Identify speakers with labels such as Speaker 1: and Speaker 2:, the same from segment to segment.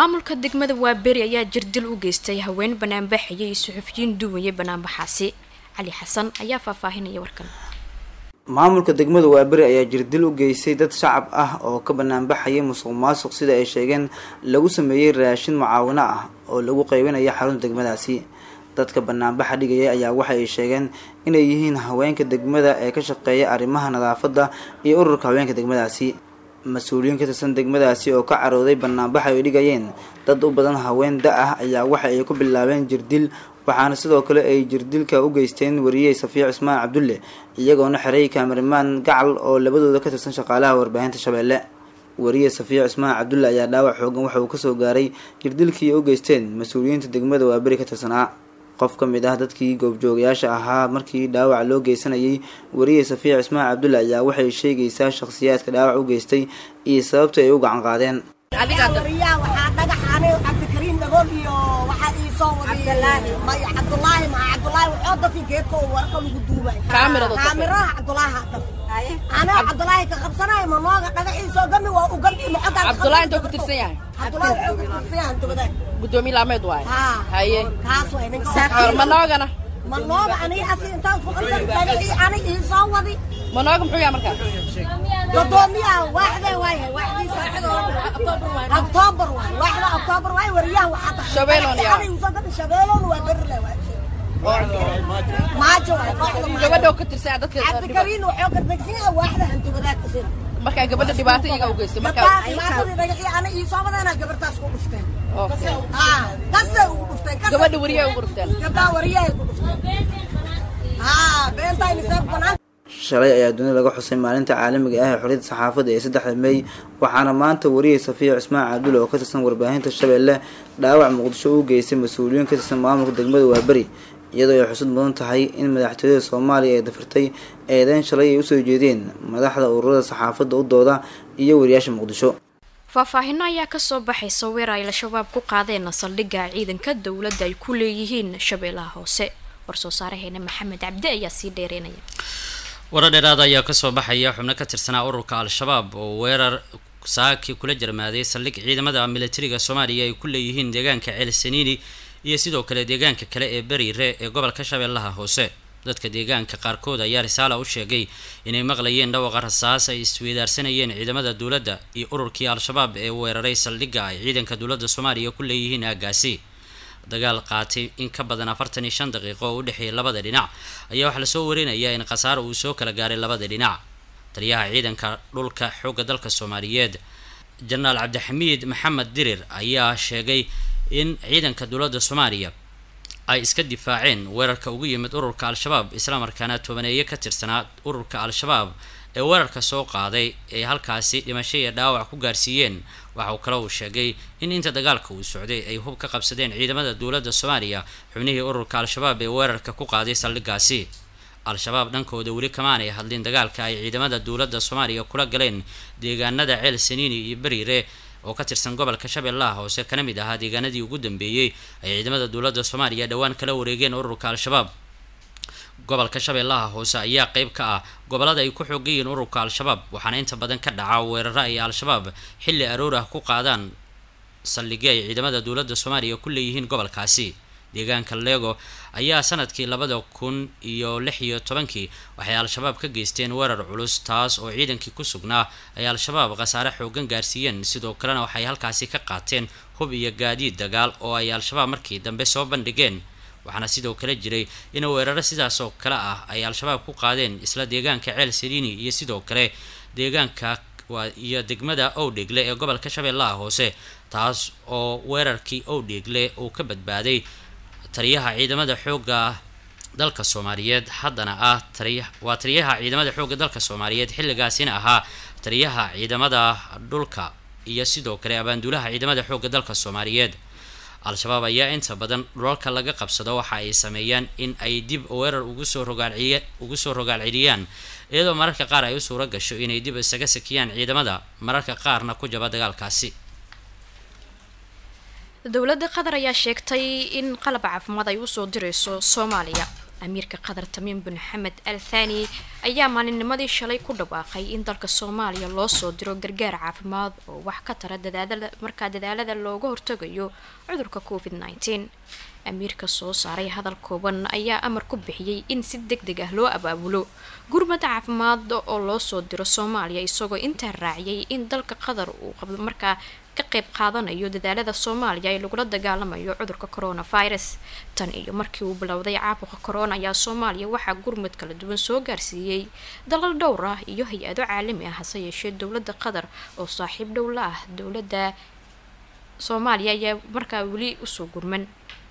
Speaker 1: maamulka degmada waaberi ayaa jirdil u geystay haween banaanbaxaya iyo suxufiyiin duwaya banaanbaxaasi cali xasan ayaa faahfaahinaya warkan
Speaker 2: maamulka degmada waaberi ayaa jirdil u geystay dad shacab ah oo ka banaanbaxaya musuq maasuq sida ay sheegeen lagu sameeyey raashin mucaawino ah oo lagu qaybinaya xarunta degmadaasi dadka banaanbaxa dhigaya ayaa waxa ay sheegeen inay yihiin haweenka degmada ee ka shaqeeya arrimaha nadaafadda iyo ururka haweenka degmadaasi mas-uuliyiin ka tirsan degmadaasi oo ka carooday banaanbaxa ay dhigayeen dad u badan haween da ah ayaa waxa ay ku bilaabeen jirdil waxaana sidoo kale ay jirdilka u geysteen wariyey safiic cismaan cabdulle iyagoona xiray kaameramaan gacal oo labadooda ka tirsan shaqaalaha warbaahinta shabeelle wariye safiic cismaan cabdulle ayaa dhaawac xoogan waxa uu kasoo gaaray jirdilkii u geysteen mas-uuliyiinta degmada waaberi ka tirsanaa qof ka mid ah dadkii goobjoogayaasha ahaa markii dhaawac loo geysanayay wariye safiic cismaan cabdulle ayaa waxay sheegaysaa shakhsiyaadka dhaawac u geystay iyo sababta ay u gacan qaadeen
Speaker 3: wariyaa waxaa dhagaxaane cabdikariim dhagool iyo waxaa ii soo waday maya cabdulaahi maa cabdulaahi waxoo dadkii geedka oo warka lagu duubay kaamiraha cabdulaahi ha dhaf anaa cabdulaahi ka qabsanayo manooga dhagaxiisoo gami waa u gami maxogaa
Speaker 4: cabdulaahi intuu ku tirsan yahay
Speaker 3: cabdulaahi wuxuu ku tirsan yahay dubadaag
Speaker 4: gudoomiye laameed waay
Speaker 3: haa
Speaker 4: haye
Speaker 3: kaas waay ninka
Speaker 4: manoogana
Speaker 3: manooga aniga asi intaan ku qabsan dhagaxii aniga ii soo wadi
Speaker 4: manooga muxuu yahay markaa
Speaker 3: gudoomiyaha waaxdee waayahay waaxdiisa oktoobar waay waaxda oktoobar waay wariyaha waxaa tahay
Speaker 4: Shabeeloon yaa.
Speaker 3: shabeeloon waa berle waay maajo waay kooxda maajo
Speaker 4: gabadha oo ka tirsan dadka
Speaker 3: cabdikariin wuxuu ka degsan yahay waaxda hantubadaad kasin
Speaker 4: markaa gabadha dhibaato iyaga u geystay markaa
Speaker 3: gabdhaha dhibaatadii dhagaxii ana ii soo wadeenaa gabartaas ku dhufteen
Speaker 4: Okay.
Speaker 3: haa kasay ugu dhufteen kasay
Speaker 4: gabadha wariyaa ugu dhufteen
Speaker 3: gabdhaha wariyahay ku dhufteen haa beentayni seeb banaan
Speaker 2: shalay ayaa dunida laga xusay maalinta caalamiga ah ee xoriyadda saxaafadda ee saddexda mey waxaana maanta wariyey safiic cismaan cabdulle oo ka tirsan warbaahinta shabeelle dhaawac muqdisho u geystay mas-uuliyiin ka tirsan maamulka degmada waaberi iyadoo ay xusud mudan tahay in madaxtooyada soomaaliya ay dafirtay eedeyn shalay ay usoo jeedeen madaxda ururada saxaafadda u dooda iyo wariyaasha muqdisho
Speaker 1: faahfaahino ayaa kasoo baxaysa weer ay al-shabaab ku qaadeen saldhigga ciidanka dowladda ay ku leeyihiin shabeellaha hoose war-soo saaraheena maxamed cabdi ayaa sii dheereynaya
Speaker 5: warar dheeraad ayaa kasoo baxaya xubno ka tirsanaa ururka al-shabaab oo weerar saaki kula jarmaaday saldhig ciidamada militariga soomaaliya ay ku leeyihiin deegaanka ceel saniini iyo sidoo kale deegaanka kale ee beriire ee gobolka shabeellaha hoose dadka deegaanka qaarkood ayaa risaala u sheegay inay maqlayeen dhawaqa rasaas ay isweydaarsanayeen ciidamada dowladda iyo ururkii al-shabaab ee weeraray saldhigga ay ciidanka dowladda soomaaliya ku leeyihiin aagaasi dagaal qaatay in ka badan afartan iyo shan daqiiqo oo u dhexeeyay labada dhinac ayaa waxaa lasoo warinayaa in khasaaro uu soo kala gaaray labada dhinac taliyaha ciidanka dhulka xoogga dalka soomaaliyeed jenaraal cabdixamiid maxamed dirir ayaa sheegay in ciidanka dowladda soomaaliya ay iska difaaceen weerarka ugu yimid ururka al-shabaab islamarkaana tobaneeye ka tirsanaa ururka al-shabaab ee weerarka soo qaaday ee halkaasi dhimasho iyo dhaawac ku gaarsiiyeen waxa uu kale uu sheegay in inta dagaalka uu socday ay hub ka qabsadeen ciidamada dowladda soomaaliya xubnihii ururka al-shabaab ee weerarka ku qaaday saldhiggaasi al-shabaab dhankooda weli kamaanay hadlin dagaalka ay ciidamada dowladda soomaaliya kula galeen deegaanada ceel saniini iyo beriire oo ka tirsan gobolka shabeellaha hoose kana mid ahaa deegaanadii ugu dambeeyey ay ciidamada dowladda soomaaliya dhowaan kala wareegeen ururka al-shabaab gobolka shabeellaha hoose ayaa qeyb ka ah gobolada ay ku xoogayiin ururka al-shabaab waxaana inta badan ka dhaca weeraro ay al-shabaab xilli aroor ah ku qaadaan saldhigyo ay ciidamada dowladda soomaaliya ku leeyihiin gobolkaasi deegaanka lego ayaa sanadkii labada kun iyo lix iyo tobankii waxay al-shabaab ka geysteen weerar culus taas oo ciidankii ku sugnaa ay al-shabaab khasaare xoogan gaarsiiyeen sidoo kalena waxay halkaasi ka qaateen hub iyo gaadiid dagaal oo ay al-shabaab markii dambe soo bandhigeen waxaana sidoo kale jiray in weeraro sidaas oo kale ah ay al-shabaab ku qaadeen isla deegaanka ceel saliini iyo sidoo kale deegaanka iyo degmada owdhegle ee gobolka shabeellaha hoose taas oo weerarkii owdhegle uu ka badbaaday taliyaha ciidamada xoogga dalka soomaaliyeed haddana ah taliya waa taliyaha ciidamada xoogga dalka soomaaliyeed xilligaasina ahaa taliyaha ciidamada dhulka iyo sidoo kale abaanduulaha ciidamada xoogga dalka soomaaliyeed al-shabaab ayaa inta badan dhulalka laga qabsado waxa ay sameeyaan in ay dib weerar ugu soo rogaalciy ugu soo rogaal celiyaan iyadoo mararka qaar ay u suuro gasho inay dib isaga sakiyaan ciidamada mararka qaarna ku jaba dagaalkaasi
Speaker 1: dowladda qatar ayaa sheegtay in qalab caafimaad ay usoo direyso soomaaliya amiirka qatar tamiim bin xamed al thani ayaa maalinnimadii shalay ku dhawaaqay in dalka soomaaliya loo soo diro gargaar caafimaad oo wax ka tara dadaalada markaa dadaalada looga hortagayo cudurka covid nneteen amiirka soo saaray hadal kooban ayaa amar ku bixiyey in si deg deg ah loo abaabulo gurmad caafimaad oo loo soo diro soomaaliya isagoo intaa raaciyay in dalka qatar uu markaa ka qayb qaadanayo dadaalada soomaaliya ee lagula dagaalamayo cudurka coronavirus tan iyo markii uu bilowday caabuqa corona ayaa soomaaliya waxaa gurmud kala duwan soo gaarsiiyey dalal dhowr ah iyo hay-ado caalami ah hase yeeshee dowladda qatar oo saaxiib dhow la ah dowladda soomaaliya ayaa markaa weli usoo gurman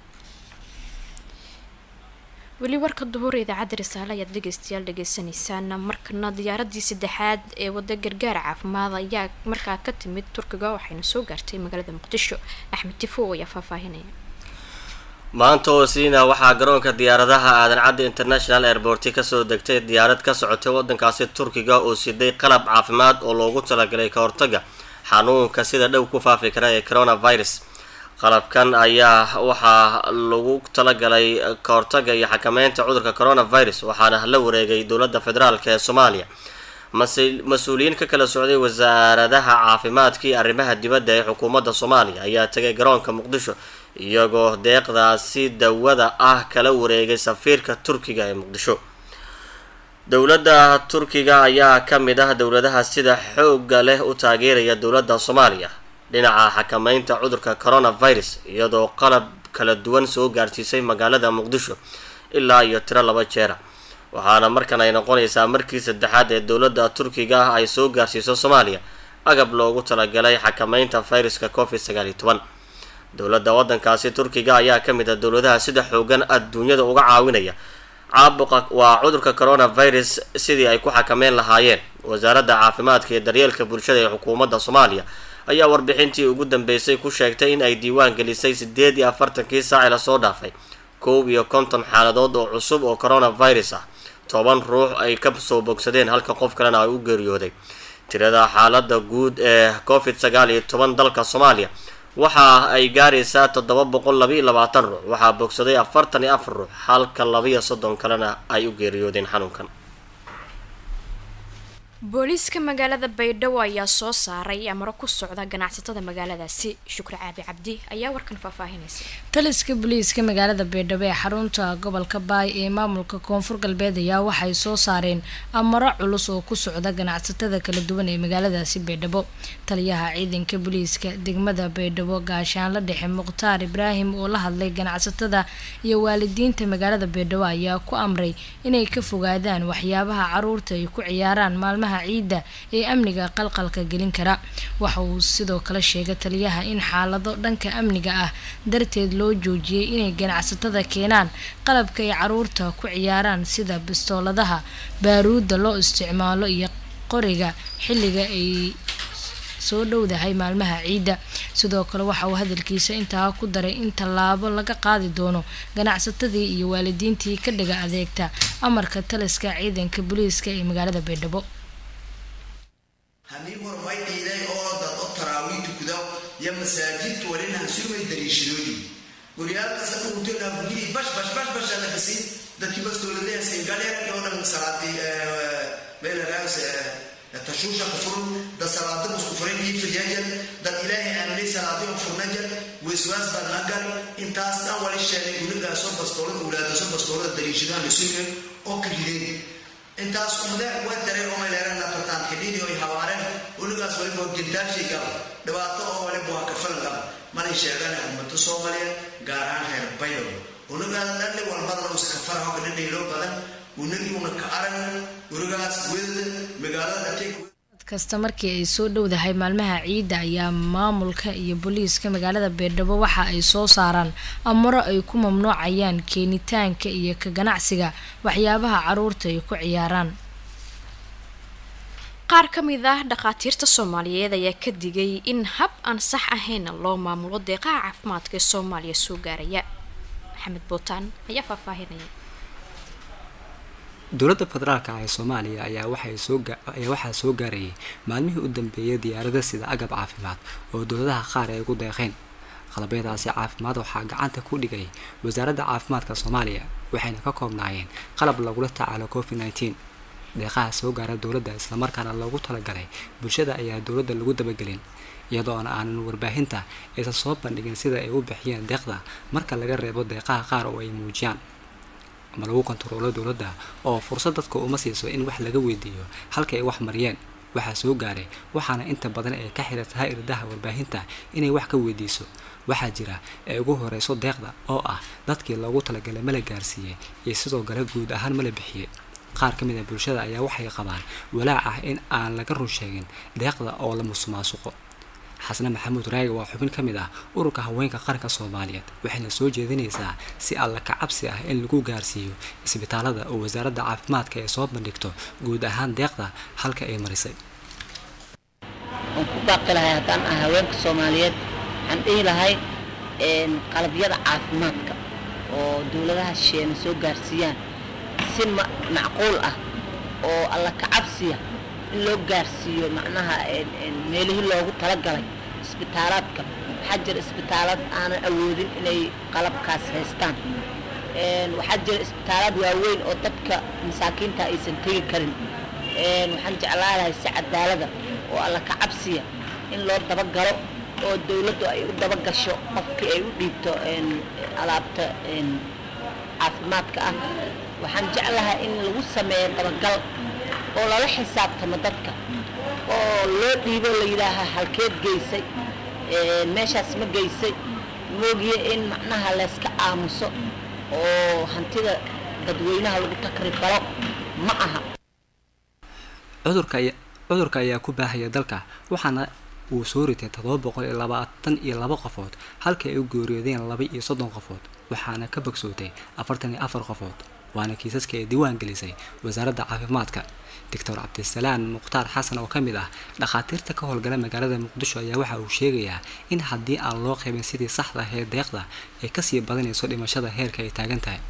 Speaker 1: weli warka duhur idaacadda risaale ayaad dhegeystayaal dhegeysaneysaan markana diyaaradii saddexaad ee wada gargaar caafimaad ayaa markaa ka timid turkiga waxayna soo gaartay magaalada muqdisho axmed tifo ayaa faahfaahinaya
Speaker 6: maanta oo siina waxaa garoonka diyaaradaha aadan cadde international airborti kasoo degtay diyaarad ka socotay wadankaasi turkiga oo siday qalab caafimaad oo loogu talagalay ka hortaga xanuunka sida dhow ku faafi kara ee coronavirus qalabkan ayaa waxaa lagu talagalay ka hortaga iyo xakameynta cudurka coronavirus waxaana la wareegay dowladda federaalk ee soomaaliya mas-uuliyiin ka kala socday wasaaradaha caafimaadka iyo arrimaha dibadda ee xukuumadda soomaaliya ayaa tegay garoonka muqdisho iyagoo deeqdaasi dawada ah kala wareegay safiirka turkiga ee muqdisho dowladda turkiga ayaa ka mid ah dowladaha sida xoogga leh u taageeraya dowladda soomaaliya dhinaca xakameynta cudurka coronavirus iyadoo qalab kala duwan soo gaarsiisay magaalada muqdisho ilaa iyo tiro laba jeera waxaana markan ay noqonaysaa markii saddexaad ee dowladda turkiga ah ay soo gaarsiiso soomaaliya agab loogu talagalay xakameynta viruska covid sagaal iyo toban dowladda waddankaasi turkiga ayaa ka mid ah dowladaha sida xoogan adduunyada uga caawinaya caabuqa waa cudurka coronavirus sidii ay ku xakameyn lahaayeen wasaaradda caafimaadka iyo daryeelka bulshada ee xukuumadda soomaaliya ayaa warbixintii ugu dambeysay ku sheegtay in ay diiwaan gelisay sideed iyo afartankii saaci lasoo dhaafay koob iyo konton xaaladood oo cusub oo coronavirus ah toban ruux ay ka soo bogsadeen halka qof kalena ay u geeriyooday tirada xaalada guud ee covid sagaal iyo toban dalka soomaaliya waxa ay gaaraysaa toddoba boqol labaiyo labaatan ruux waxaa bogsaday afartan iyo afar ruux halka labaiyo soddon kalena ay u geeriyoodeen xanuunkan
Speaker 1: booliiska magaalada baydhabo ayaa soo saaray amaro ku socda ganacsatada magaaladaasi shukri caabi cabdi ayaa warkan faahfaahinaysa
Speaker 7: taliska booliiska magaalada baydhabo ee xarunta gobolka baay ee maamulka koonfur galbeed ayaa waxay soo saareen amaro culus oo ku socda ganacsatada kala duwan ee magaaladaasi baydhabo taliyaha ciidanka booliiska degmada baydhabo gaashaanla dhexe mukhtaar ibraahim oo la hadlay ganacsatada iyo waalidiinta magaalada baydhabo ayaa ku amray inay ka fogaadaan waxyaabaha caruurta ay ku ciyaaraan maalmaha ciidda ee amniga qalqalka gelin kara waxa uu sidoo kale sheegay taliyaha in xaalado dhanka amniga ah darteed loo joojiyey inay ganacsatada keenaan qalabka ay caruurta ku ciyaaraan sida bistooladaha baaruudda loo isticmaalo iyo qoriga xilliga ay soo dhowdahay maalmaha ciidda sidoo kale waxa uu hadalkiisa intaa ku daray in tallaabo laga qaadi doono ganacsatadii iyo waalidiintii ka dhiga adeegta amarka taliska ciidanka booliiska ee magaalada baydhabo
Speaker 8: haddii hormay dhiiday oo dad o taraawiih tukuda iyo masaajidka walina hasurmay dariishadoodii guryaalkasa dhugutona bugidii bash bash bash bash ala kasi dadkii bastooladayasin galeen iyo dhan salaadii meelaraas tashuusha kufurun dad salaada musku furan iibsajajan dad ilaahay aaminay salaadiyo furnajan waswaas baa nagal intaas dhan wali sheegay gurigaasoo bastoolada ulaadaso bastoolada dariishadaha la sugay oo ka rideen intaas umadaha waa dareen oo mayleereen natataan xidhiidii oy hawaareen uligaas waliba gildaashay gaba dhibaato oo waliba waa kafalan gaba manay sheegaan ummado soomaaliya gaar ahaan reer baydow uligaas dhanni walbadana usa kafara hoga dhadhayloo badan unagii una ka arag uligaas wedada magaalada dhatay
Speaker 7: kasta markii ay soo dhowdahay maalmaha ciidda ayaa maamulka iyo booliiska magaalada baydhabo waxa ay soo saaraan amaro ay ku mamnuucayaan keenitaanka iyo ka ganacsiga waxyaabaha caruurta ay ku ciyaaraan
Speaker 1: qaar ka mid ah dhakhaatiirta soomaaliyeed ayaa ka digay in hab aan sax ahayna loo maamulo deeqaha caafimaadka ee soomaaliya soo gaaraya maxamed bootaan ayaa faahfaahinaya
Speaker 9: dowladda federaalka ee soomaaliya ayaa waxaayaa waxaa soo gaarayay maalmihii u dambeeyay diyaarada sida agab caafimaad oo dowladaha qaar ay ugu deeqeen qalabyadaasi caafimaad waxaa gacanta ku dhigay wasaaradda caafimaadka soomaaliya waxayna ka koobnaayeen qalab lagula tacaalo covid nneteen deeqaha soo gaara dowladda islamarkaana loogu talagalay bulshada ayaa dowladda lagu dabagelin iyadoona aanan warbaahinta aysan soo bandhigin sida ay u bixiyeen deeqda marka laga reebo deeqaha qaar oo ay muujiyaan ama lagu kontaroolo dowladda oo fursad dadka uma siiso in wax laga weydiiyo halka ay wax mariyeen waxaa soo gaaray waxaana inta badan ay ka xiratahay irdaha warbaahinta inay wax ka weydiiso waxaa jira ee ugu horeyso deeqda oo ah dadkii loogu talagalay mala gaarsiiyey iyo sidoo kale guud ahaan mala bixiyey qaar ka mid a bulshada ayaa waxay qabaan walaac ah in aan laga run sheegin deeqda oo la musuqmaasuqo xasne maxamuud raagi waa xubin ka mid ah ururka haweenka qaranka soomaaliyeed waxayna soo jeedinaysaa si alla ka cabsi ah in lagu gaarsiiyo isbitaalada oo wasaaradda caafimaadka ay soo bandhigto guud ahaan deeqda halka ay marisay
Speaker 10: waan ku baaqi lahay haddaan ah haweenka soomaaliyeed waxaan dhihi lahay qalabyada caafimaadka oo dowladaha shisheena soo gaarsiiyaan si macquul ah oo alla ka cabsiya in loo gaarsiiyo macnaha meelihii loogu talagalay isbitaalaadka waxaa jira isbitaalad aanan awoodin inay qalabkaas haystaan waxaa jira isbitaalaad waaweyn oo dadka masaakiinta aysan tegi karin waxaan jeclaa lahay si cadaalada oo alla ka cabsiya in loo dabagalo oo dowladdu ay u dabagasho qofkii ay u dhiibto alaabta caafimaadka ah waxaan jeclahay in lagu sameeyo dabagal oo lala xisaabtamo dadka oo loo dhiibo la yidhaaha halkeed geysay meeshaas ma geysay moogiye in macnaha layska aamuso oo hantida dadweynaha lagu takribalo ma aha
Speaker 9: cudurka ayaa ku baahaya dalka waxaana uu soo ritay todoba boqol iyo labaatan iyo laba qofood halka ay u geeriyoodeen laba iyo soddon qofood waxaana ka bogsootay afartan iyo afar qofood waana kiisaska ay diiwaan gelisay wasaaradda caafimaadka doctor cabdisalaan mukhtaar xasan oo ka mid ah dhakhaatiirta ka howlgala magaalada muqdisho ayaa waxa uu sheegayaa in haddii aan loo qaybin sidii saxda ahee deeqda ay kasii badanayso dhimashada heerka ay taagan tahay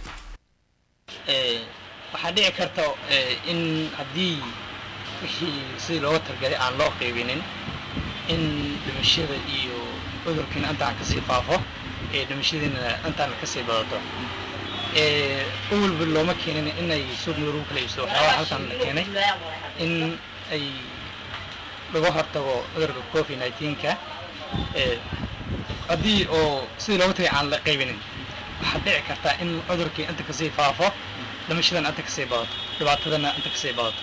Speaker 11: waxaa dhici karta in haddii wixii sidii looga talgalay aan loo qaybinin in dhimashada iyo cudurkiina intaan kasii faafo ee dhimashadiina intaan kasii badato awalba looma keenin inay suuq madow lagu kala iibsado waxyaabaha halkan la keenay in ay laga hortago cudurka covid nineteenka haddii oo sidii looga tagay aan la qaybinin waxaad dhici kartaa in cudurkii inta kasii faafo dhimashadana inta kasii badato dhibaatadana inta kasii badato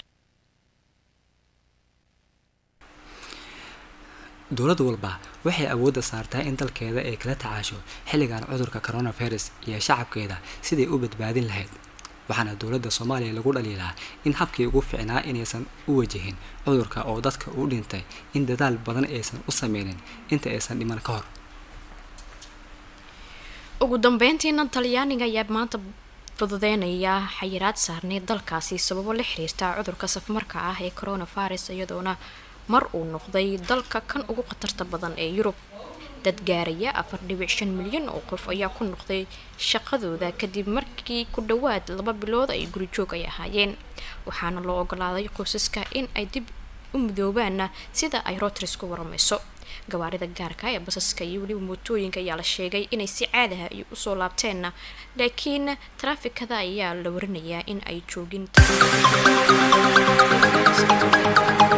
Speaker 9: dowlad walba waxay awoodda saartaa in dalkeeda ay kala tacaasho xilligan cudurka coronavirus iyo shacabkeeda siday u badbaadin lahayd waxaana dowladda soomaaliya lagu dhaliilaa in habkii ugu ficnaa inaysan u wajahin cudurka oo dadka u dhintay in dadaal badan aysan u sameynin inta aysan dhiman ka hor
Speaker 1: ugu dambeyntiina talyaaniga ayaa maanta fududeynaya xayiraad saarnay dalkaasi sababo la xiriirta cudurka safmarka ah ee coronavirus iyadoona mar uu noqday dalka kan ugu khatarta badan ee yurub dad gaaraya afar dhibic shan milyan oo qof ayaa ku noqday shaqadooda kadib markii ku dhowaad laba bilood ay gurijoog ay ahaayeen waxaana loo ogolaaday qoysaska in ay dib u midoobaana sida ay routers ku waramayso gawaarida gaarka ee basaska iyo weliba mootooyinka ayaa la sheegay inay si caadaha iyo usoo laabteenna laakiin taraafikada ayaa la warinayaa in ay joogin